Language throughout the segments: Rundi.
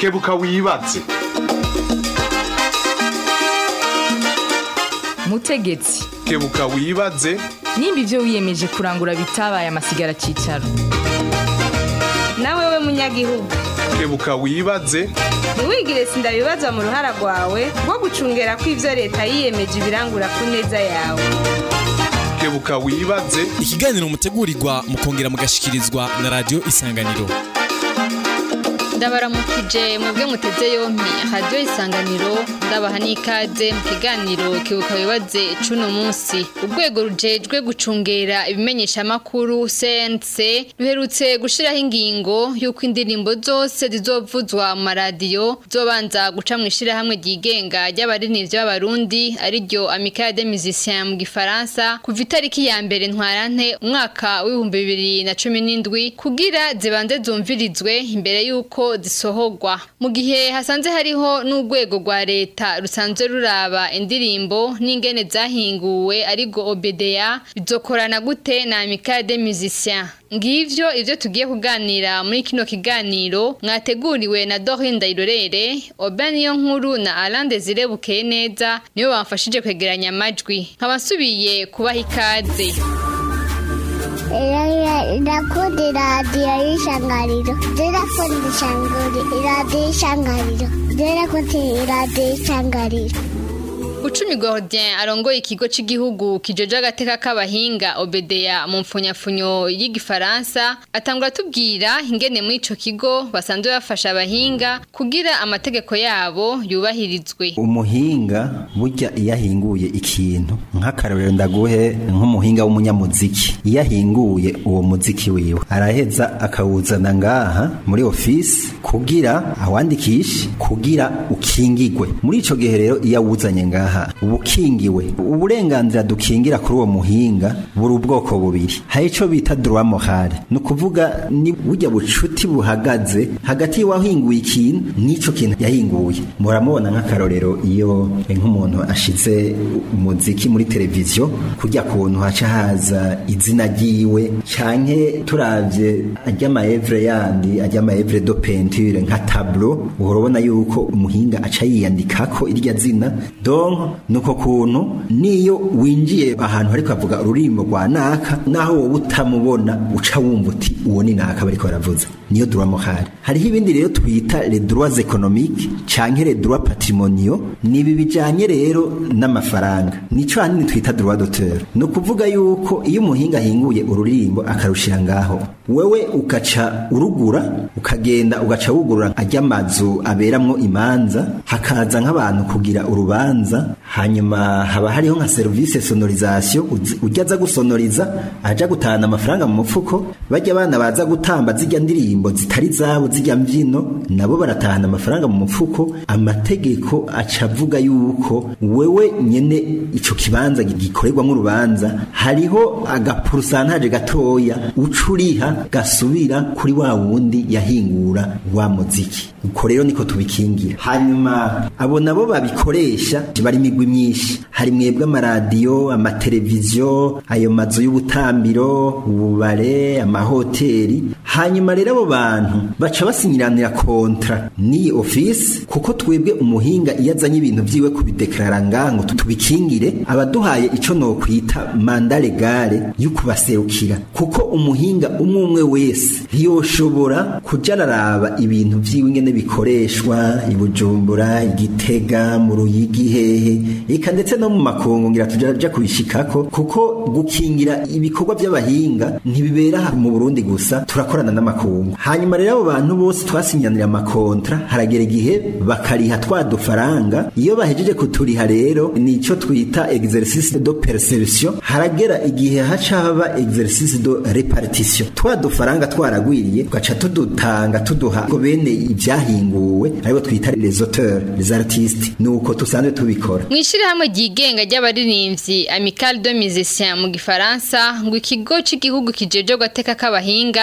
kebuka wibaze mutegetsi kebuka wibaze nimba ibyo wiyemeje kurangura bitabaye amasigara cyicaro nawe we munyagihugu kebuka wibaze ntiwigire sindabibazwa mu ruhara rwawe rwo gucungera ko ibyo leta yiyemeje ibirangura ku neza yawe kebuka wibaze ikiganiro mutegurirwa mukongera mugashikirizwa na radiyo isanganiro ndabaramukije mwebwe muteze yompi radiyo isanganiro ndabaha n'ikaze mu kiganiro kibuka wibaze cuno munsi urwego rujejwe gucungera ibimenyeshamakuru cnc ruherutse gushiraho ingingo y'uko indirimbo zose zizovuzwa mu maradiyo zobanza guca mu ishirahamwe ryigenga ry'abaririmbyi b'abarundi ariryo amicale des musiciens mu gifaransa kuva itariki ya mbere ntwarante umwaka w'ibihumbi bibiri na cumi n'indwi kugira zibanze zumvirizwe imbere y'uko zisohorwa mu gihe hasanze hariho n'urwego rwa leta rusanzwe ruraba indirimbo n'ingene zahinguwe arigo obedeya bizokorana gute na amicale des musiciens ngivyo ivyo tugiye kuganira muri kino kiganiro mwateguriwe na Dorine Ndayirorere Oben niyo nkuru na Alain Desire Bukeye neza nibo bamfashije kwegeranya amajwi nkaba nsubiye kubaha ikaze ndakunda iradiyo y'ishangariro ndakunda iradiyo y'ishangariro ndakunda iradiyo y'ishangariro Ucumi Gordien arongoye ikigo c'igihugu kijoje agateka k'abahinga Obedeya mu mfunyafunyo y'igifaransa atangura tubwira ingene muri ico kigo basanzwe bafasha abahinga kugira amategeko yabo yubahirizwe umuhinga burya iyo ahinguye ikintu nk'akarorero ndaguhe nk'umuhinga w'umunyamuziki iyo ahinguye uwo muziki wiwe araheza akawuzana ngaha muri ofisi kugira awandikishe kugira ukingigwe muri ico gihe rero iyo awuzanye ngaha uba ukingiwe uburenganzira dukingira kuri uwo muhinga buri ubwoko bubiri hari ico bita droit moral ni ukuvuga ni burya bucuti buhagaze hagati y'uwahinguye ikintu n'ico kintu yahinguye muramubona nk'akarorero iyo nk'umuntu ashize umuziki muri televiziyo kurya kuntu haca haza izina ryiwe canke turavye ajya maevre yandi ajya maevre do peinture nka tableau uhora ubona yuko umuhinga aca yiyandikako irya zina donc nuko kuntu niyo winjiye ahantu ariko avuga ururimbo rwa naka naho wowe utamubona uca wumva uti uwo ni naka bariko baravuza niyo droit moral hariho ibindi rero twita les droits économiques canke les droits patrimoniaux nibi bijanye rero n'amafaranga nico hanini twita droit d'auteur ni ukuvuga yuko iyo umuhinga ahinguye ururimbo akarushira ngaho wewe ugaca urugura ukagenda ugaca wugurura ajya amazu aberamwo imanza hakaza nk'abantu kugira urubanza hanyuma haba hariho nka service sonorisation ujya aza gusonoriza aja gutahana amafaranga mu mufuko bajya abana baza gutamba zijya ndirimbo zitari zabo zijya mbyino nabo baratahana amafaranga mu mufuko amategeko aca avuga yuko wewe nyene ico kibanza gikorerwamo urubanza hariho agapurusantaje gatoya ucuriha gasubira kuri wa wundi yahingura wa muziki uko rero niko tubikingira hanyuma abo nabo babikoresha bari imigwi myinshi hari mwebwe amaradiyo amateleviziyo ayo mazu y'ubutambiro ububare amahoteli hanyuma rero abo bantu baca basinyiranira kontra n'iyi ofisi kuko twebwe umuhinga iyo azanye ibintu vyiwe kubideklarara ngaho tubikingire abaduhaye ico nokwita manda legale y'ukubaserukira kuko umuhinga umwe umwe wese ntiyoshobora kuja araraba ibintu vyiwe ingene bikoreshwa ibujumbura igitega mu ruyigi hehe eka ndetse no mu makungu ngira tujaja kubishikako kuko gukingira ibikorwa by'abahinga ntibibera mu Burundi gusa turakorana n'amakungu hanyuma rero abo bantu bose twasinyanira amakontra haragera igihe bakariha twa dufaranga iyo bahejeje kuturiha rero nico twita exercice de perception haragera igihe haca haba exercice de repartition twa dufaranga twaragwiriye tugaca tudutanga tuduha ko bene ibyahinguwe aribo twita les auteurs les artistes nuko tusanzwe tubikora mwishirahamwe ryigenga ry'abaririmbyi Amicale de Musiciens mu gifaransa ngo ikigo c'igihugu kijeje gateka k'abahinga basanzwe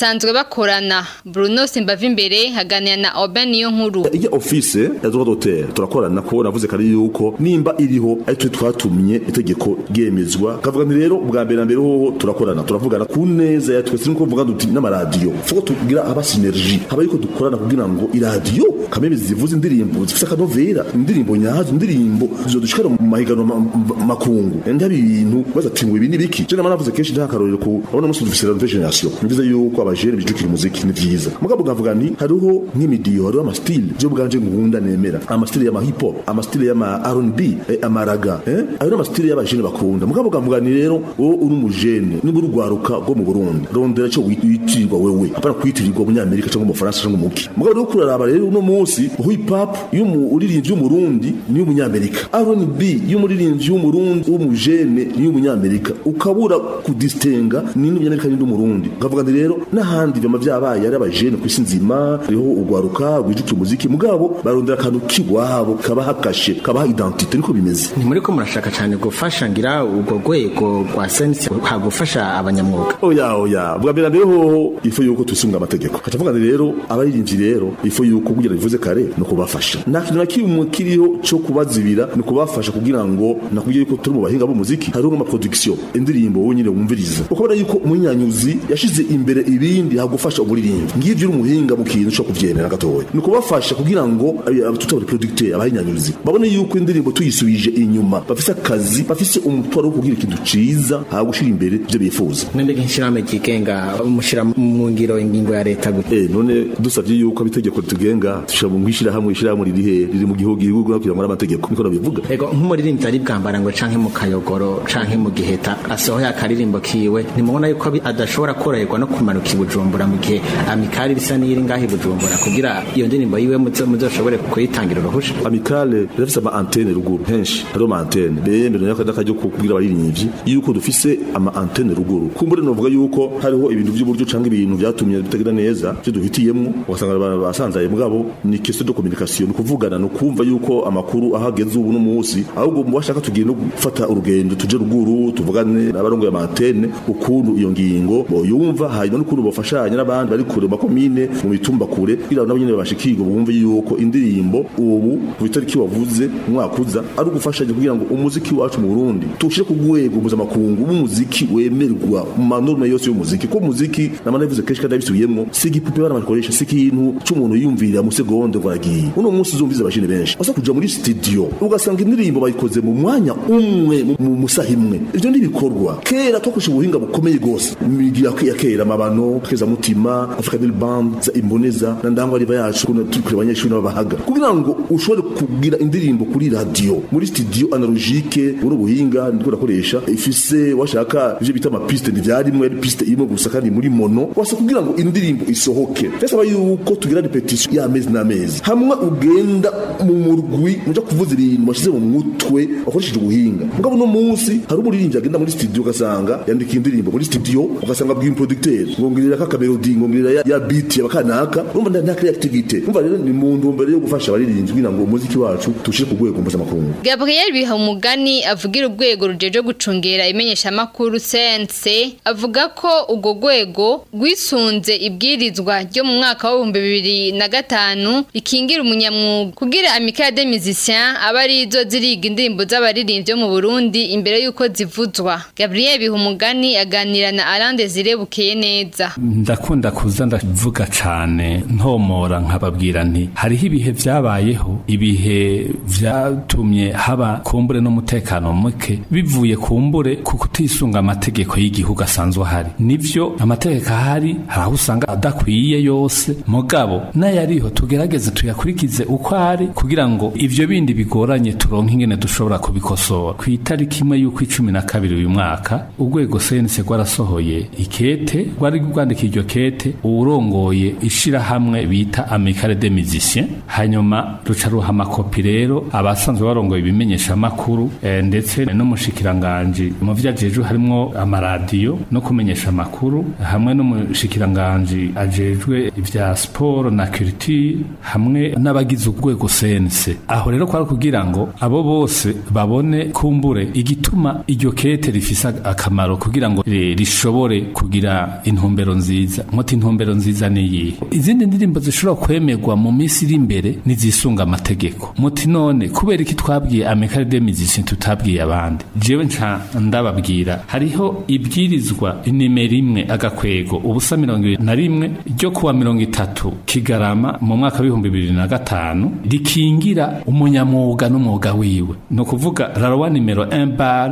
basanzwe bakorana Bruno Simbava imbere haganira na Oben niyo nkuru iyo office ya droit d'auteur turakorana ko navuze kare yuko nimba iriho ari twe twatumye itegeko ryemezwa kavuga nti rero ubwa mbere na mbere hoho turakorana turavugana ku neza ya twese nuko vuga duti n'amaradiyo fuko tugira aba synergie haba yuko dukorana kugira ngo iradiyo kameme zivuze indirimbo zifise akanovera indirimbo nyazo indirimbo zo dushikara mu mahiganwa ma- ma- makungu ndabi ibintu baza tingwe ibi nibiki je namana navuze kenshi nta karorero ku abona musi dufise la generation nivuze yuko abajene bijukira umuziki ni vyiza mugabo ngavuga nti hariho nk'imidiyo hariho amastile je bwanje ngunda nemera amastile y'ama hip hop amastile y'ama R&B eh, amaraga eh ayo n'amastile y'abajene bakunda mugabo ngavuga nti rero wowe uri umujene niba urugwaruka rwo mu Burundi rondera cyo witirirwa wewe apana kwitirirwa umunyamerika cyangwa umufaransa cyangwa umuki mugabo rero kuraraba rero uno munsi hip hop y'umuririmbyi w'umurundi ni y'umunyamerika R&B y'umuririmbyi w'umurundi w'umujene ni y'umunyamerika ukabura kudistenga ni n'umunyamerika ni n'umurundi ngavuga nti rero n'ahandi vyama vyabaye ari abajene kwisi nzima riho urwaruka rwijukira umuziki mugabo barondera akantu kiwabo kabaha kashe kabaha identite niko bimeze ntimuri ko murashaka cyane gufasha ngira urwo rwego rwa sense hagufasha abanyamwuga oya oya bwa mbere na mbere hoho ifu yuko twisunga amategeko haca avuga nti rero abaririmbyi rero ifu yuko kugira bivuze kare ni ukubafasha nta kintu na kimwe kiriho cyo kubazibira ni ukubafasha kugira ngo nakubwiye yuko turi mu bahinga b'umuziki hariho nk'amaproduction indirimbo wowe nyine wumviriza ukabona yuko umunyanyuzi yashize imbere ibindi hagufasha umuririmbyi ngivyo uri umuhinga mu kintu cyo kuvyemera gatoya ni ukubafasha kugira ngo tutabari producteur abahinyanyuzi babone yuko indirimbo tuyisubije inyuma bafise akazi bafise umutwaro wo kugira ikintu ciza hagushira imbere ivyo bifuza nende nk'ishirahamwe ryigenga mushira mu ngiro ingingo ya leta gute eh none dusavye yuko abitegeko ritugenga tushira mu ngishirahamwe ishirahamwe riri he riri mu gihugu igihugu no kugira ngo amategeko niko nabivuga ego nk'umuririmbyi ari bwambara ngo canke mu kayogoro canke mu giheta asohoye akaririmbo kiwe nimubona yuko abi- adashobora koroherwa no kumanuka i bujumbura mu gihe amikari bisa n'iri ngaho i bujumbura kugira iyo ndirimbo yiwe muzo- muzoshobore kuyitangira uruhusha amicale rafise ama antenne ruguru henshi hariho ama antenne bemerewe n'akajya kubwira abaririmbyi yuko dufise ama antenne ruguru kumbure novuga yuko hariho ibintu by'uburyo canke ibintu vyatumye bitagira neza byo duhitiyemwo ugasanga abantu basanzaye mugabo ni question de communication ni kuvugana no kumva yuko amakuru ahageze ubu no munsi ahubwo mu bashaka tugiye no gufata urugendo tuje ruguru tuvugane n'abarongoye ama antenne ukuntu iyo ngingo boyumva hanyuma n'ukuntu bafashanya n'abandi bari kure mu makomine mu mitumba kure kugira ngo nabo nyene babashikirwe bumve yuko indirimbo ubu ku itariki wavuze umwaka uza ari ugufashanya kugira ngo umuziki wacu mu Burundi tushire ku rwego mpuzamakungu w'umuziki wemerwa mu manorme yose y'umuziki ko umuziki namana bivuze kenshi kandi abisubiyemwo si igipupe bana bakoresha si ikintu c'umuntu yumvirira mu segonde ngo aragiye uno munsi uzumviza abashine benshi basa kuja muri studio ugasanga indirimbo bayikoze mu mwanya umwe mu- mu musaha imwe ivyo ntibikorwa kera twakoresha ubuhinga bukomeye gose imigi ya ya kera amabano keza mutima african band za imboneza na ndangwa riba yacu kuno turi kure abanyeshuri n'abahaga kugira ngo ushobore kugira indirimbo kuri radio muri studio analogique uri ubuhinga ndiko ndakoresha ifise washaka ivyo bita amapiste ntivyarimwe ari piste imwe gusa kandi muri mono wasa kugira ngo indirimbo isohoke byasaba yuko tugira repetition y'amezi n'amezi hamwe ugenda mu murwi muja kuvuza ibintu washize mu mutwe wakoresheje ubuhinga mugabo no munsi hari umuririmbyi agenda muri studio ugasanga yandika indirimbo muri studio ugasanga abwiye umuproducteur ngo ngirira ka kamelodi ngo ngirira ya, ya beat yabakanaka urumva nta- nta creativity urumva rero ni mu ntumbero yo gufasha abaririmbyi kugira ngo umuziki wacu tushire ku rwego mpuzamakungu Gabriel Bihamugani avugira urwego rujeje gucungera imenyeshamakuru CNC avuga ko urwo rwego rwisunze ibwirizwa ryo mu mwaka w'ibihumbi bibiri na gatanu rikingira umunyamwuga kugira amicale des musiciens aba arizo ziriga indirimbo z'abaririmbyi bo mu Burundi imbere y'uko zivuzwa Gabriel Bihumugani aganira na Alain Desire Bukeye neza ndakunda kuza ndavuga cane ntomora nkababwira nti hariho ibihe vyabayeho ibihe vyatumye haba kumbure n'umutekano muke bivuye kumbure ku kutisunga amategeko y'igihugu asanzwe ahari nivyo amategeko ahari hari aho usanga adakwiye yose mugabo n'ayariho tugerageze tuyakurikize uko ari kugira ngo ivyo bindi bigoranye turonke ingene dushobora kubikosora ku itariki imwe y'uko icumi na kabiri uyu mwaka urwego sense rwarasohoye ikete rwari rwandika iryo kete uwurongoye ishirahamwe bita amicale des musiciens hanyuma ruca ruha amakopi rero abasanzwe barongoye ibimenyesha amakuru eh, ndetse n'umushikiranganji mu vyo ajejwe harimwo amaradiyo no kumenyesha amakuru hamwe n'umushikiranganji ajejwe ivya sport na culture hamwe n'abagize urwego sense aho rero kwari kugira ngo abo bose babone kumbure igituma iryo kete rifise akamaro kugira ngo ri- rishobore kugira intumbero nziza muti intumbero nziza ni iyihe izindi ndirimbo zishobora kwemerwa mu minsi iri imbere nizisunga amategeko muti none kubera iki twabwiye amikare de musiciens tutabwiye abandi jewe nca ndababwira hariho ibwirizwa nimero imwe agakwego ubusa mirongo ibiri na rimwe ryo kuwa mirongo itatu kigarama mu mwaka w'ibihumbi bibiri na gatanu rikingira umunyamwuga n'umwuga wiwe ni ukuvuga rarowa nimero 1 bar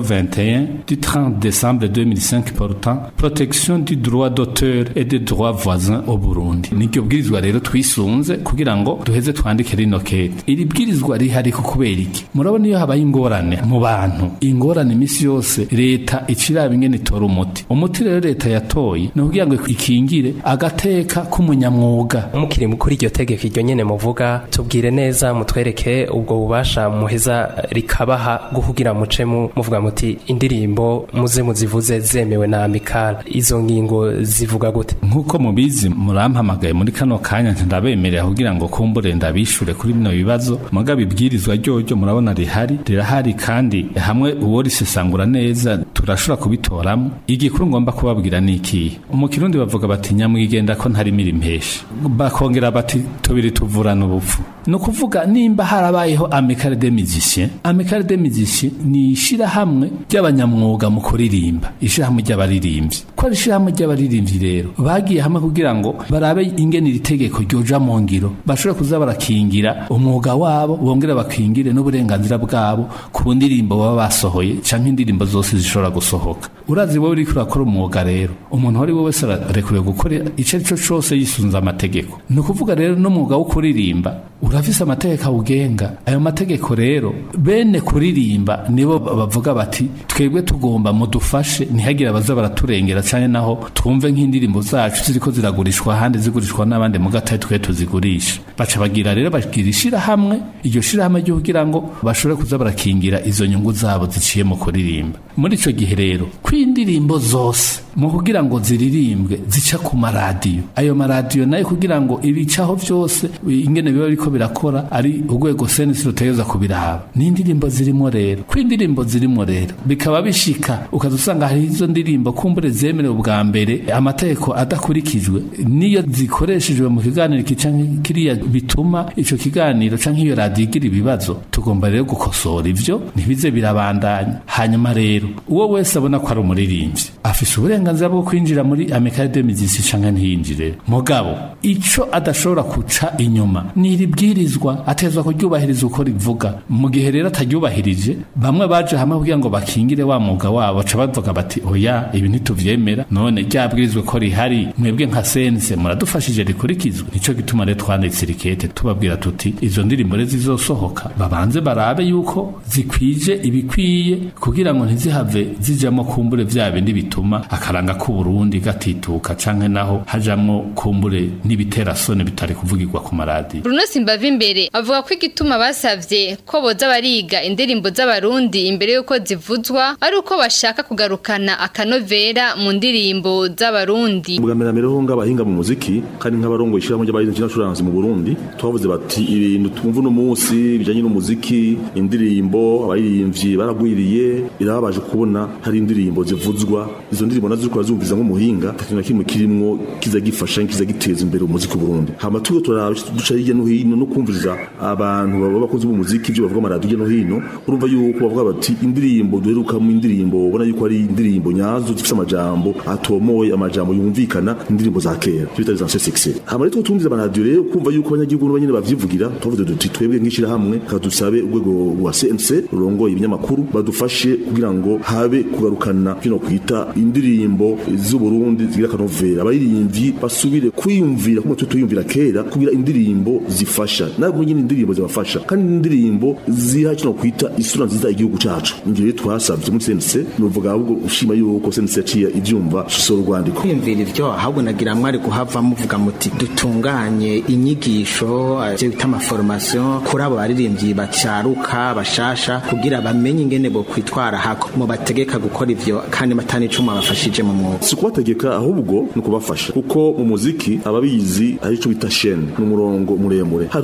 021 du 30 décembre 2005 portant protection du droit d'auteur et des droits voisins au Burundi niryo bwirizwa rero twisunze kugira ngo duheze twandike rino kete iri bwirizwa rihari ku kubera iki murabona iyo habaye ingorane mu bantu ingorane imisi yose leta iciraba ingene itora umuti umuti rero leta yatoye ni ukugira ngo ikingire agateka k'umunyamwuga mukiri kuri iryo tegeko iryo nyene muvuga tubwire neza mutwereke ubwo bubasha muheza rikabaha bwo kugira muce mu muvuga muti indirimbo muze muzivuze zemewe na amikala izo ngingo zivuga gute nk'uko mubizi murampamagaye muri kano kanya ndabemerera kugira ngo kumbure ndabishure kuri bino bibazo mugabo ibwirizwa ryoryo murabona rihari rirahari kandi hamwe uwo risesangura neza turashobora kubitoramo igikuru ngomba kubabwira ni ikihe mu kirundi bavuga bati nyamwigenda ko ntarimira impesha bakongera bati tubiri tuvurana ubupfu ni ukuvuga nimba harabayeho amikare de musicien amikare de musicien ni ishirahamwe ry'abanyamwuga mu kuririmba ishirahamwe ry'abaririmbyi ko ari ishirahamwe ry'abaririmbyi rero bagiye hamwe kugira ngo barabe ingene iri tegeko ryoja mu ngiro bashobore kuza barakingira umwuga wabo bongera bakingire n'uburenganzira bwabo ku ndirimbo baba basohoye canke indirimbo zose zishobora gusohoka urazi wowe uriko urakora umwuga rero umuntu uwo ari we wese ararekuriwe gukora ico ari cyo cose yisunze amategeko ni ukuvuga rero n'umwuga wo kuririmba urafise amategeko awugenga ayo mategeko rero bene kuririmba nibo bavuga bati twebwe tugomba mudufashe ntihagire abaza baraturengera cyane naho twumve nk'indirimbo zacu ziriko ziragurishwa ahandi zigurishwa n'abandi mu gatari twe tuzigurisha baca bagira rero bagira ishirahamwe iryo shirahamwe ryo kugira ngo bashobore kuza barakingira izo nyungu zabo ziciye mu kuririmba muri ico gihe rero kw'indirimbo zose mu kugira ngo ziririmbwe zica ku maradiyo ayo maradiyo nayo kugira ngo ibicaho byose ingene biba biriko birakora ari urwego senisi rutegereza kubiraba n'indirimbo zirimo rero ko indirimbo zirimo rero bikaba bishika ukaza usanga hari izo ndirimbo kumbure zemerewe ubwa mbere amategeko adakurikijwe niyo zikoreshejwe mu kiganiro iki canke kiriya bituma ico kiganiro canke iyo radiyo igira ibibazo tugomba rero gukosora ivyo ntibize birabandanya hanyuma rero uwo wese abona ko ari umuririmbyi afise uburenganzira bwo kwinjira muri amikare de musicien canke ntiyinjire mugabo ico adashobora kuca inyuma ni iri bwirizwa atezwa kuryubahiriza uko rivuga mu gihe rero ataryubahirije bamwe baje hamwe kugira ngo bakingire wa mwuga wabo baca bavuga bati oya ibi ntituvyemera none ryabwirizwe ko rihari mwebwe nka sense muradufashije rikurikizwe nico gituma rero twanditse irikete tubabwira tuti izo ndirimbo rero zizosohoka babanze barabe yuko zikwije ibikwiye kugira ngo ntizihave zijamwo kumbure vya bindi bituma akaranga k'uburundi gatituka canke naho hajamwo kumbure n'ibiterasoni bitari kuvugirwa ku maradiyo Bruno Simbava imbere avuga ko igituma basavye ko boza bariga indirimbo z'abarundi imbere yuko zivuzwa ari uko bashaka kugarukana akanovera mu ndirimbo z'abarundi ubwa mbere mbere ho ng'abahinga mu muziki kandi nk'abarongo ishyirahamwe ry'abahinzi n'abacuranzi mu Burundi twavuze bati ibintu twumva uno munsi bijanye n'umuziki indirimbo abaririmbyi baragwiriye birababaje kubona hari indirimbo zivuzwa izo ndirimbo nazo zikora zumviza nk'umuhinga ikintu na kimwe kirimwo kiza gifasha kiza giteza imbere umuziki mu Burundi hama tuyo turaba duca hirya no hino no kumviriza abantu baba bakoze b'umuziki ibyo bavuga amaradiyo hirya no hino urumva yuko bavuga bati indirimbo duherukamo indirimbo ubona yuko ari indirimbo nyazo zifite amajambo atomoye amajambo yumvikana indirimbo za kera bita za succès hama rero tumviriza amaradiyo rero kumva yuko abanyagihugu n'abanyene bavyivugira tuvuze duti twebwe nk'ishirahamwe kadusabe urwego rwa CNC rurongoye ibinyamakuru badufashe kugira ngo habe kugarukana kino kwita indirimbo z'uburundi zigira akanovera abaririmbyi basubire kwiyumvira kuma twe tuyumvira kera kugira indirimbo zifasha nabwo nyine indirimbo zibafasha kandi indirimbo ziha kino kwita isura nziza igihugu cacu ingero rero twasavye muri CNC nuvuga ahubwo ushima yuko CNC yaciye ivyumva shisoro urwandiko kwiyumvira ivyo ahubwo nagira mwari kuhava muvuga muti dutunganye inyigisho ivyo bita amaformation kuri abo baririmbyi bacaruka bashasha kugira bamenye ingene bo kwitwara hako mu bategeka gukora ivyo kandi batani icuma bafashije mu mwuga si kubategeka ahubwo ni ukubafasha kuko mu muziki ababizi ari cyo bita shene ni umurongo muremure hari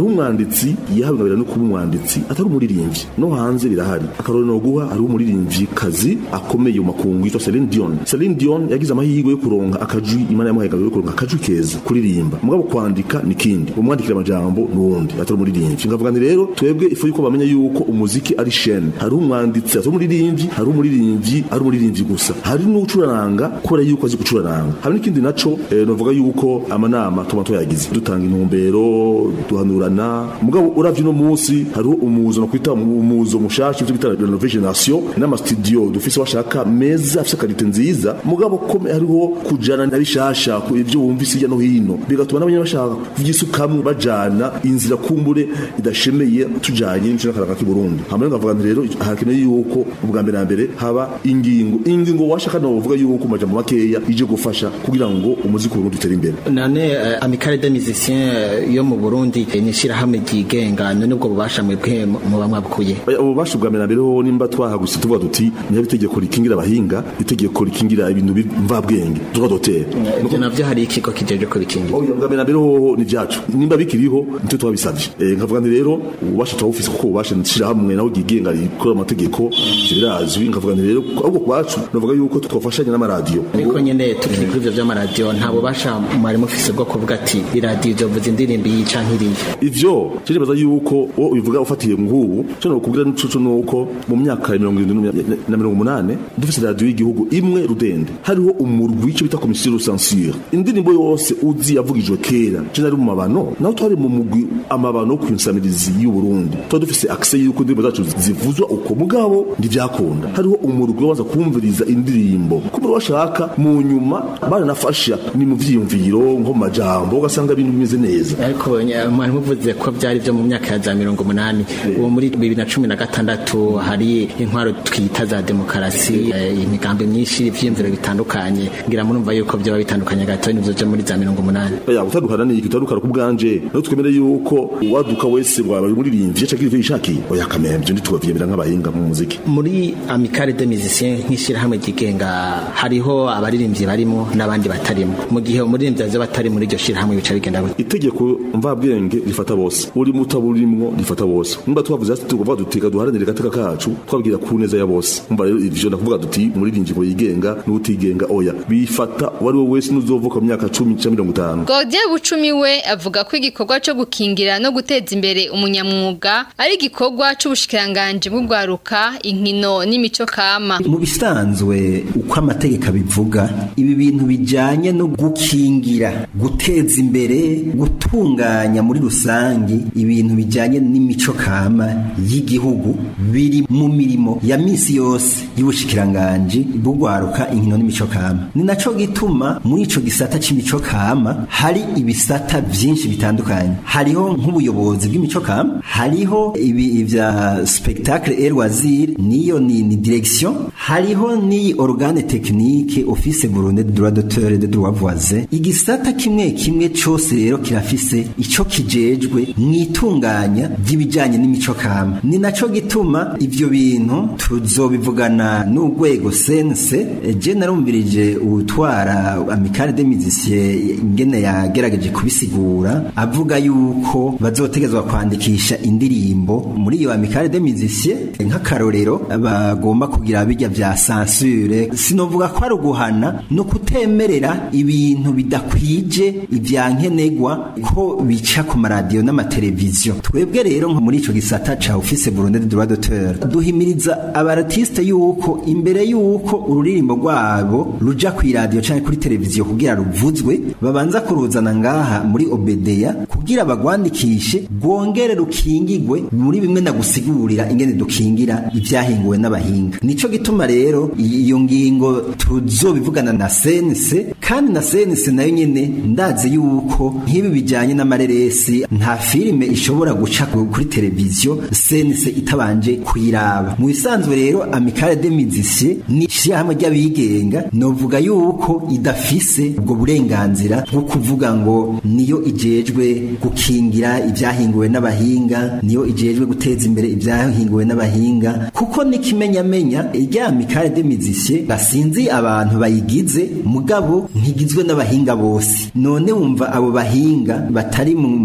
umwanditsi yihabwa no kuba umwanditsi atari umuririmbyi no hanze birahari akarorero no guha hari umuririmbyi kazi akomeye mu makungu yitwa Celine Dion Celine Dion yagize amahirwe yo kuronka akajwi imana yamuhaye yo kuronka akajwi keza kuririmba mugabo kwandika nikindi umwandikira amajambo nuwundi atari umuririmbyi ngavuga nti rero twebwe ifu yuko bamenya yuko umuziki ari chaîne hari umwanditsi atari umuririmbyi hari umuririmbyi ari umuririmbyi gusa hari n'ucuraranga kubera yuko azi gucuraranga hari n'ikindi naco eh, novuga yuko amanama tuma tuyagize dutanga intumbero duhanurana mugabo uravye no munsi hariho umuzo no kwita umuzo mushasha ivyo bita renovation nation n'ama studio dufise bashaka meza afise kalite nziza mugabo ko hariho kujana na bishasha ku ivyo wumvise hirya no hino bigatuma n'abanye bashaka kuvyisukamwe bajana inzira kumbure idashemeye tujanye n'icyo karanga ki Burundi hamwe ngavuga nti rero hakeneye yuko ubwa mbere na mbere haba ingingo ingingo washaka no uvuga yuko majambo makeya ije gufasha kugira ngo umuziki w'Urundi utere imbere none uh, amicale des musiciens uh, yo mu Burundi eh, ni shirahamwe ryigenga none ubwo bubasha mwebwe muba mwabkuye ububasha bwa mbere na mbere ho nimba twahaguse tuvuga tuti niba itegeko rikingira abahinga itegeko rikingira ibintu mvabwenge tuvuga dotera ibyo navyo hari ikigo kijeje ko bikingira oya bwa mbere na mbere ho ni vyacu nimba bikiriho nicyo twabisavye eh nkavuga nti rero ububasha twabufise kuko ububasha nshirahamwe naho ryigenga rikora amategeko birazwi nkavuga nti rero ahubwo kwacu navuga yuko twafashanya n'amaradiyo ariko nyene tukiri kuri ivyo vy'amaradiyo nta bubasha mwari mufise bwo kuvuga ati iradiyo izovuza indirimbo iyi canke iriya ivyo ciribaza yuko wo ubivuga ufatiye nk'ubu cyo nokubwira n'icucu nuko mu myaka ya mirongo irindwi na mirongo umunane dufise radiyo y'igihugu imwe rudende hariho umurwi w'ico bita komisiyo de censure indirimbo yose uzi yavugijwe kera je nari mu mabano naho twari mu mugwi amabano ku nsamirizi y'u Burundi tuba dufise access yuko indirimbo zacu zivuzwa uko mugabo ntivyakunda hariho umurwi waza kumviriza indirimbo kumbe washaka mu nyuma baranafasha ni mu vyiyumviro nko mu majambo ugasanga ibintu bimeze neza ariko mwari muvuze ko byari byo mu myaka ya za mirongo umunani ubu muri bibiri na cumi na gatandatu hari intwaro twita za demokarasi imigambi myinshi ivyiyumviro bitandukanye ngira murumva yuko byaba bitandukanye gato n'ivyo byo muri za mirongo umunani ya gutandukana ni igitandukana ku bwanje no twemere yuko uwaduka wese bwaba umuririmbyi yacagira ivyo yishakiye oya kamemvyo ntitubavyemera nk'abahinga mu muziki muri amicale des musiciens nk'ishirahamwe ryigenga hariho abaririmbyi barimo n'abandi batarimo mu gihe umuririmbyi aza batari muri iryo shirahamwe bica bigenda gute itegeko mvabwenge rifata bose uri mutaburimwo rifata bose nimba twavuze ati tukuvuga dutika duharanire gateka kacu twabwira ku neza ya bose umva rero ivyo ndakuvuga duti umuririmbyi ngo yigenga n'utigenga oya bifata wari we wese n'uzovuka mu myaka 10 cyangwa 50 Godier Bucumi we avuga ko igikorwa cyo gukingira no guteza imbere umunyamwuga ari igikorwa c'ubushikiranganje bw'ugwaruka inkino n'imico kama mu bisanzwe uko amategeko abivuga ibi bintu bijanye no gukingira guteza imbere gutunganya muri rusangi ibintu bijanye n'imico kama y'igihugu biri mu mirimo ya misi yose y'ubushikiranganje bw'ugwaruka inkino n'imico kama ni naco gituma muri ico gisata c'imico kama hari ibisata vyinshi bitandukanye hariho nk'ubuyobozi bw'imico kama hariho ibi vya spectacle et loisir niyo ni, ni direction hariho ni organe technique office burundu de droit d'auteur et de droit voisin igisata kimwe kimwe cose rero kirafise ico kijejwe mwitunganya ry'ibijanye n'imico kama ni naco gituma ivyo bintu tuzobivugana n'urwego sense je narumvirije utwara amicale des musiciens ingene yagerageje kubisigura avuga yuko bazotegezwa kwandikisha indirimbo muri iyo amicale des musiciens nk'akarorero bagomba kugira bijya vya censure sinovuga ko ari uguhana no kutemerera ibintu bidakwije ivya nkenegwa ko bica ku maradiyo n'amateleviziyo twebwe rero nko muri ico gisata ca office Burundi de droit d'auteur duhimiriza abaratiste yuko imbere yuko ururirimbo rwabo ruja ku radio canke kuri televiziyo kugira ruvuzwe babanza kuruzana ngaha muri obedeya kugira bagwandikishe rwongere rukingigwe muri bimwe nagusigurira ingene dukingira ivyahinguwe n'abahinga nico gituma rero iyo ngingo tuzobivugana na sense kandi na sense nayo nyene ndazi yuko nk'ibi bijanye n'amareresi nta filime ishobora guca kuri televiziyo sense itabanje kuyiraba mu bisanzwe rero amicale des musiciens ni ishyirahamwe ry'abigenga novuga yuko idafise ubwo burenganzira bwo kuvuga ngo niyo ijejwe gukingira ibyahinguwe n'abahinga niyo ijejwe guteza imbere ibyahinguwe n'abahinga kuko n'ikimenyamenya irya amicale des musiciens basinzi abantu bayigize mugabo ntigizwe n'abahinga bose none wumva abo bahinga batari muri iryo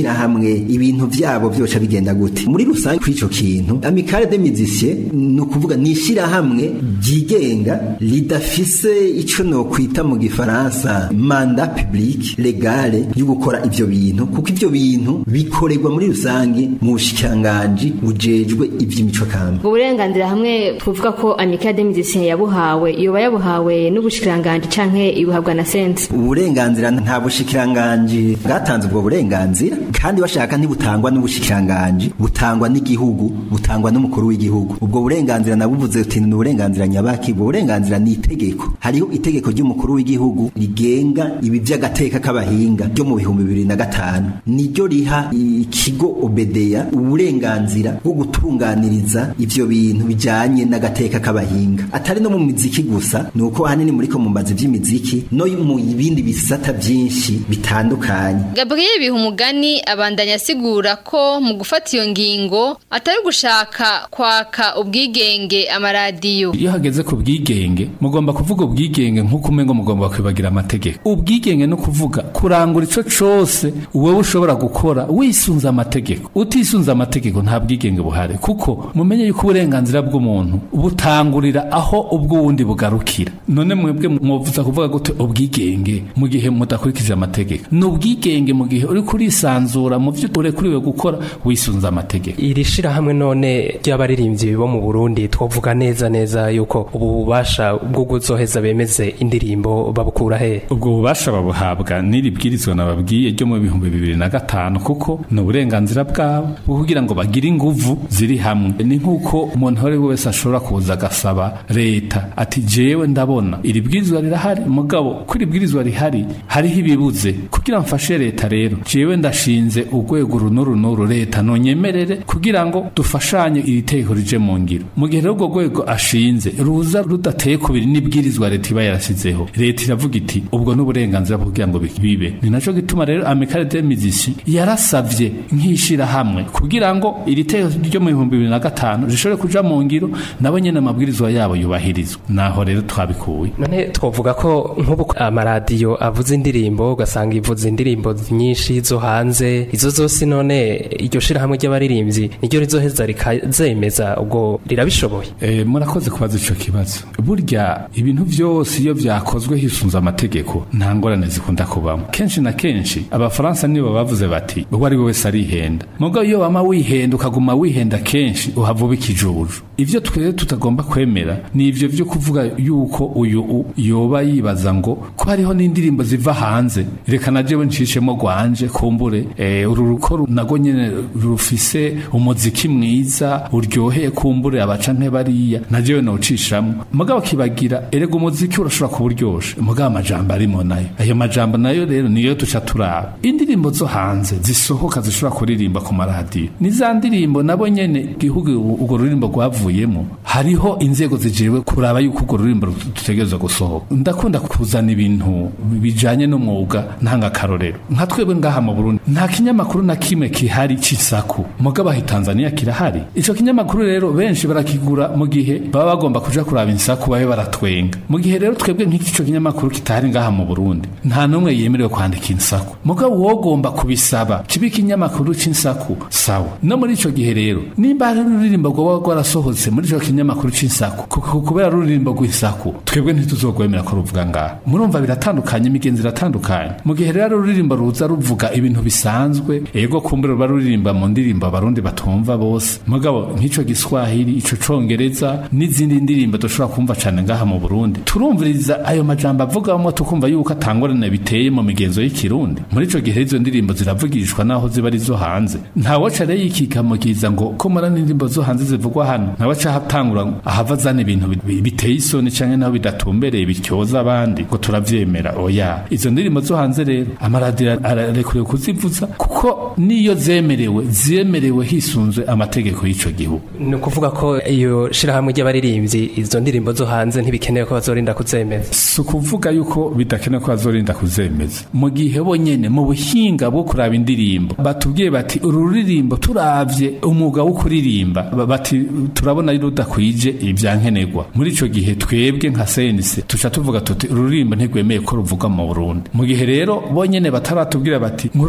shirahamwe ibintu vyabo vyoca bigenda gute muri rusange kuri ico kintu amicale des musiciens ni ukuvuga ni ishirahamwe ryigenga ridafise ico no kwita mu gifaransa mandat public legale yo gukora ivyo bintu kuko ivyo bintu bikorerwa muri rusange mu bushikiranganji bujejwe ivy'imico kamba ubwo burenganzira hamwe twavuga ko amicale des musiciens yabuhawe yoba yabuhawe n'ubushikiranganji canke ibuhabwa na sense uburenganzira nta bushikiranganji bwatanze ubwo burenganzira kandi bashaka ntibutangwa n'ubushikiranganji butangwa n'igihugu butangwa n'umukuru w'igihugu ubwo burenganzira nabuvuze uti ni uburenganzira nyabaki ubwo burenganzira ni itegeko hariho itegeko ry'umukuru w'igihugu rigenga ibi by'agateka k'abahinga ryo mu bihumbi bibiri na gatanu niryo riha ikigo obedeya uburenganzira bwo gutunganiriza ivyo bintu bijanye n'agateka k'abahinga atari no mu miziki gusa ni uko ahanini muriko mumbaza ivy'imiziki no mu bindi bisata byinshi bitandukanye Gabriel Bihumugani abandanya asigura ko mu gufata iyo ngingo atari gushaka kwaka ubwigenge amaradiyo iyo hageze ku bwigenge mugomba kuvuga ubwigenge nk'uko umengo mugomba kwibagira amategeko ubwigenge no kuvuga kurangura ico cose wowe ushobora gukora wisunze amategeko utisunze amategeko nta bwigenge buhari kuko mumenye yuko uburenganzira bw'umuntu butangurira aho ubw'uwundi bugarukira none mwebwe mwovuza kuvuga gute ubwigenge mu gihe mudakurikije amategeko ni ubwigenge mu gihe uri kurisanzura mu vyo urekuriwe gukora wisunze amategeko iri shirahamwe none ry'abaririmbyi bo mu Burundi twovuga neza neza yuko ubu bubasha bwo guzoheza bemeze indirimbo babukura he ubwo bubasha babuhabwa n'iri bwirizwa nababwiye ryo mu bihumbi bibiri na gatanu kuko ni uburenganzira bwabo bwo kugira ngo bagire inguvu ziri hamwe ni nk'uko umuntu uwo ari we wese ashobora kuza agasaba leta ati jewe ndabona iri bwirizwa rirahari mugabo ko iri bwirizwa rihari hariho ibibuze kugira mfashe leta rero jewe ndashinze urwego runuru nuru leta nonyemerere kugira ngo dufashanye iri tegeko rije mu ngiro mu gihe rero urwo rwego ashinze ruza rudateye kubiri n'ibwirizwa leta iba yarasizeho leta iravuga iti ubwo n'uburenganzira bwo kugira ngo bibe ni naco gituma rero amicale des musiciens yarasavye nk'ishirahamwe kugira ngo iri tegeko ryo mu bihumbi bibiri na gatanu rishobore kuja mu ngiro nabo nyene amabwirizwa yabo yubahirizwa naho rero twabikuye none twovuga ko nk'ubu amaradiyo avuze indirimbo ugasanga ivuze indirimbo nyinshi zo hanze izo zose none iryo shirahamwe ry'abaririmbyi niryo rizoheza rikazemeza ubwo rirabishoboye e, murakoze kubaza ico kibazo burya ibintu vyose iyo vyakozwe hisunze amategeko nta ngorane zikunda kubamo kenshi na kenshi abafaransa nibo bavuze bati uwo ari we wese arihenda mugabo iyo wama wihenda ukaguma wihenda kenshi uhavuba ikijuju ivyo twere tutagomba kwemera ni ivyo vyo kuvuga yuko uyu yoba yibaza ngo ko hariho n'indirimbo ziva hanze reka na jewe ncishemo gwanje kumbure e, uru ruko nago nyene rufise umuziki mwiza uryoheye kumbure abaca nk'ebariya na jewe nocishamo mugabo kibagira erega umuziki urashobora kuba uryoshe mugabo amajambo arimo nayo ayo majambo nayo rero niyo duca turaba indirimbo zo hanze zisohoka zishobora kuririmba ku maradiyo ni za ndirimbo nabo nyene gihugu urwo ruririmbo rwavuyemo hariho inzego zijewe kuraba yuko urwo ruririmbo dutegerezwa gusohoka ndakunda kuzana ibintu bijanye n'umwuga ntanga karorero nka twebwe ngaha mu Burundi nta kinyamakuru na kimwe kihari c'isaku mugabo ahi Tanzania kirahari ico kinyamakuru rero benshi barakigura mu gihe baba bagomba kuja kuraba insaku babe baratwenga mu gihe rero twebwe nk'ico kinyamakuru kitahari ngaha mu Burundi nta numwe yemerewe kwandika insaku mugabo wogomba kubisaba kibe ikinyamakuru c'insaku sawa no muri ico gihe rero nimba hari ururirimbo rwoba rwarasohotse muri ico kinyamakuru c'insaku kubera ruririmbo rw'insaku twebwe ntituzogwemera ko ruvuga ngaha murumva biratandukanye imigenzi iratandukanye mu gihe rero ruririmbo ruza ruvuga ibintu bisanzwe ego kumbure ruba ruririmba mu ndirimbo abarundi batumva bose mugabo nk'ico giswahili ico congereza n'izindi ndirimbo dushobora kumva cane ngaha mu Burundi turumviriza ayo majambo avugamo tukumva yuko atangorane biteye mu migenzo y'ikirundi muri ico gihe izo ndirimbo ziravugishwa naho ziba ari zo hanze ntawaca rero yikikamukiza ngo ko mara n'indirimbo zo hanze zivugwa hano ntawaca hatangura ahava azana ibintu biteye isoni canke naho bidatumbereye bityoza abandi ngo turavyemera oya izo ndirimbo zo hanze rero amaradiyo ararekuriwe kuzivuza kuko niyo zemerewe zemerewe hisunzwe amategeko y'ico gihugu ni ukuvuga ko iyo shirahamwe ry'abaririmbyi izo ndirimbo zo hanze ntibikenewe ko bazorinda kuzemeza si ukuvuga yuko bidakenewe ko bazorinda kuzemeza mu gihe bonyene mu buhinga bwo kuraba indirimbo batubwiye bati uru ruririmbo turavye umwuga wo kuririmba bati turabona rudakwije ibyankenerwa muri ico gihe twebwe nka senise tuca tuvuga tuti uru ruririmbo ntigwemeye ko ruvuga mu Burundi mu gihe rero bonyene bataratubwira bati nk'ururirimbo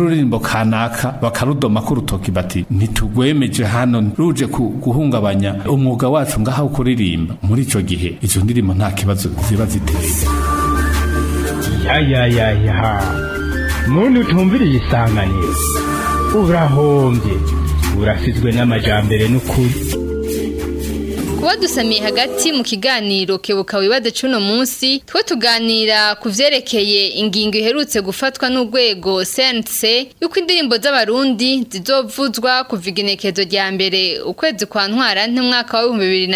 kanaka bakarudoma ko urutoki bati ntitugwemeje hano ruje ku- guhungabanya umwuga wacu ngaho kuririmba muri ico gihe izo ndirimbo nta kibazo ziba ziteye ya ya ya ya muntu utumviriye isanganiro urahombye urasizwe n'amajambere n'ukuri kuba dusamiye hagati mu kiganiro kebuka wibaze cuno munsi twe tuganira ku vyerekeye ingingo iherutse gufatwa n'urwego CNC yuko indirimbo z'abarundi zizovuzwa kuva igenekezo rya mbere ukwezi kwa ntwara n'umwaka wa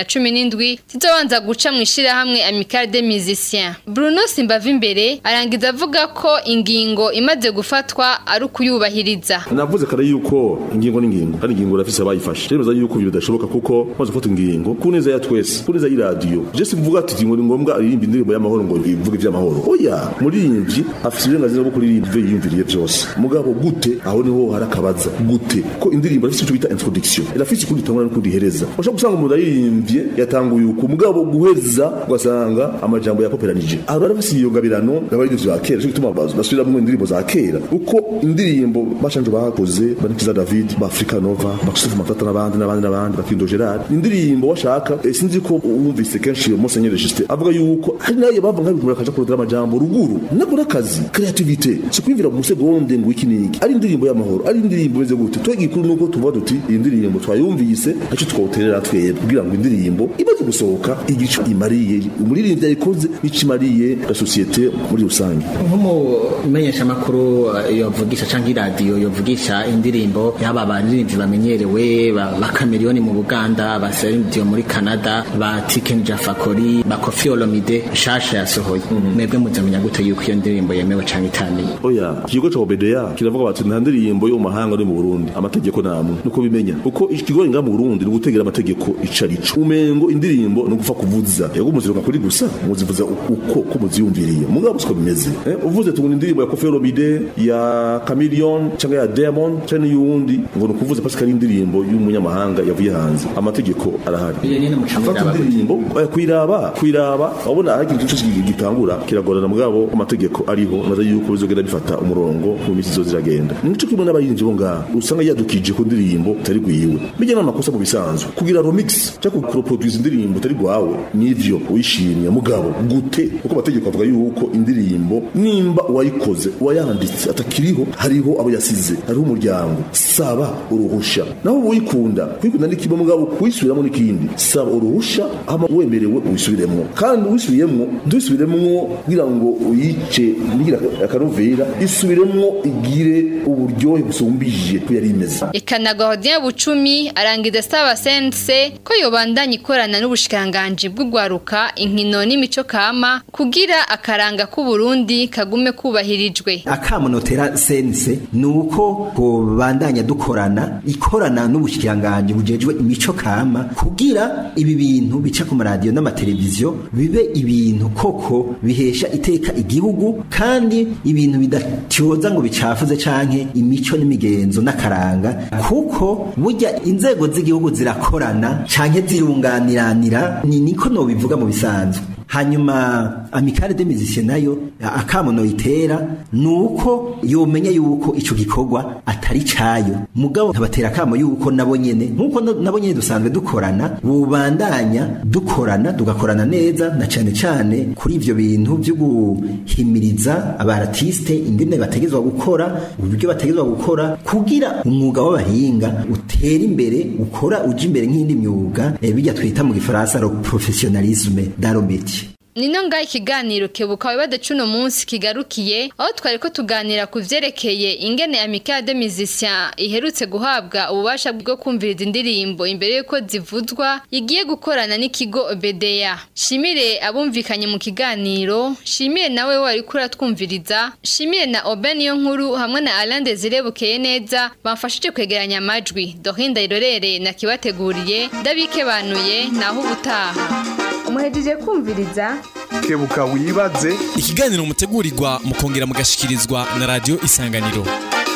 2017 zizobanza guca mu ishirahamwe Amicale des Musiciens Bruno Simbava imbere arangiza avuga ko ingingo imaze gufatwa ari ukuyubahiriza navuze kare yuko ingingo n'ingingo kandi ingingo urafise abayifashe remeza yuko ibyo bidashoboka kuko maze gufata ingingo ku neza ya twese ku neza y'iradiyo je simvuga ati ingingo ni ngombwa aririmba indirimbo y'amahoro ngo ivuge ivy'amahoro oya muririmbyi afise uburenganzira bwo kuririmba ivyo yiyumviriye vyose mugabo gute aho niho hari akabaza gute ko indirimbo irafise ico bita introduction irafise ukundi itangura n'ukundi ihereza ushobora gusanga umuntu aririmbye yatanguye uku mugabo guheza ugasanga amajambo yapoperanije aho rero bafise iyo ngabirano n'abaririmbyi ba kera cyo gituma basubiramwo indirimbo za kera uko indirimbo bashanje bakoze banikiza David ba Africa Nova ba Christophe Matata n'abandi n'abandi n'abandi ba Kindo Gerard indirimbo washaka eh, sinzi ko wumvise kenshi iyo Monseigneur Justin avuga yuko hari nayo bava nk'abigura akaja kurondera amajambo ruguru nakora akazi creativity si kwivira mu segonde ngo iki niki ari indirimbo y'amahoro ari indirimbo imeze gute twege ikuru nuko tuvuga duti iyi ndirimbo twayumvise aco twawuterera twebwe kugira ngo indirimbo imaze gusohoka igico imariye umuririmbyi yayikoze ico imariye la societe muri rusange nk'umumenyesha makuru yovugisha canke iradiyo yovugisha indirimbo yaba abaririmbyi bamenyerewe ba ba Chameleone mu Buganda ba Celine Dion muri Canada ba Tiken Jafakori ba Koffi Olomide shasha yasohoye mwebwe muzamenya gute yuko iyo ndirimbo yemewe canke itaniye oya ikigo ca obedeya kiravuga bati nta ndirimbo yo mu mahanga ari mu burundi amategeko namwe nuko bimenya kuko ikigo nga mu burundi ni ugutegera amategeko icarico umengo indirimbo ni ugupfa kuvuza yego muziruka kuri gusa muzivuza uko ko muziyumviriye mugabo siko bimeze eh? uvuze tubona indirimbo ya Koffi Olomide ya Chameleone cyangwa ya Diamond cyangwa n'iyundi ngo ni ukuvuza parce ko ari indirimbo y'umunyamahanga yavuye hanze amategeko arahari iyo nyene mucamira Fata indirimbo oya kwiraba kwiraba wabona hari ikintu cyose gitangura kiragorana mugabo amategeko ariho naza yuko bizogenda bifata umurongo mu minsi zo ziragenda nico kimwe n'abaririmbyi bo ngaha usanga yadukije ku ndirimbo utari gwiwe bijya n'amakosa mu bisanzwe kugira remix cyangwa kuproduce indirimbo utari gwawe nivyo wishimye mugabo gute kuko amategeko avuga yuko indirimbo nimba uwayikoze uwayanditse atakiriho hariho abo yasize hariho umuryango saba uruhusha naho uyikunda kwikunda ni kimwe mugabo kuyisubiramo n'ikindi saba uruhusha hama wemerewe uyisubiremwo kandi uyisubiyemwo dusubiremwo kugira ngo uyice nigira akarovera isubiremwo igire uburyohe busumbije ko yari imeze Ikanagwa Hodien Bucumi arangiza asaba sense ko yobandanya ikorana n'ubushikanganje bw'ugwaruka inkino n'imico kama kugira akaranga ku Burundi kagume kubahirijwe. akamunotera sense nuko kubandanya dukorana ikorana n'ubushikiranganje bujejwe imico kama kugira ibi bintu bica ku maradiyo n'amateleviziyo bibe ibintu koko bihesha iteka igihugu kandi ibintu bidatyoza ngo bicafuze canke imico n'imigenzo n'akaranga kuko burya inzego z'igihugu zirakorana canke zirunganiranira ni niko nobivuga mu bisanzwe hanyuma amikare de musicien nayo akamono itera nuko yomenya yuko ico gikorwa atari cayo mugabo nkabatera akamo yuko nabo nyene nkuko no- nabo nyene dusanzwe dukorana bubandanya dukorana tugakorana neza na cane cane kuri ivyo bintu vyo guhimiriza abaratiste ingene bategezwa gukora uburyo bategezwa gukora kugira umwuga w'abahinga utera imbere ukora uja imbere nk'indi myuga eh, bijya twita mu gifaransa le professionnalisme dans le métier Nino nga ikiganiro kebuka wibade cuno munsi kigarukiye aho twari ko tuganira ku vyerekeye ingene Amicale des Musiciens iherutse guhabwa ububasha bwo kumviriza indirimbo imbere yuko zivuzwa igiye gukorana n'ikigo BDA. Shimire abumvikanye mu kiganiro, shimire nawe wari kura twumviriza, shimire na Oben yo nkuru hamwe na Alain Desire bukeye neza bamfashije kwegeranya amajwi. Dohinda irorere na kibateguriye ndabikebanuye naho ubutaha. muhejeje kumviriza kebuka wibaze ikiganiro mutegurirwa mukongera mugashikirizwa na radio isanganiro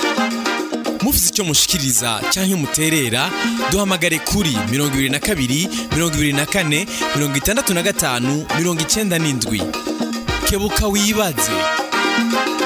mufite icyo mushikiriza cyangwa muterera duhamagare kuri 22 24 65 97 kebuka wibaze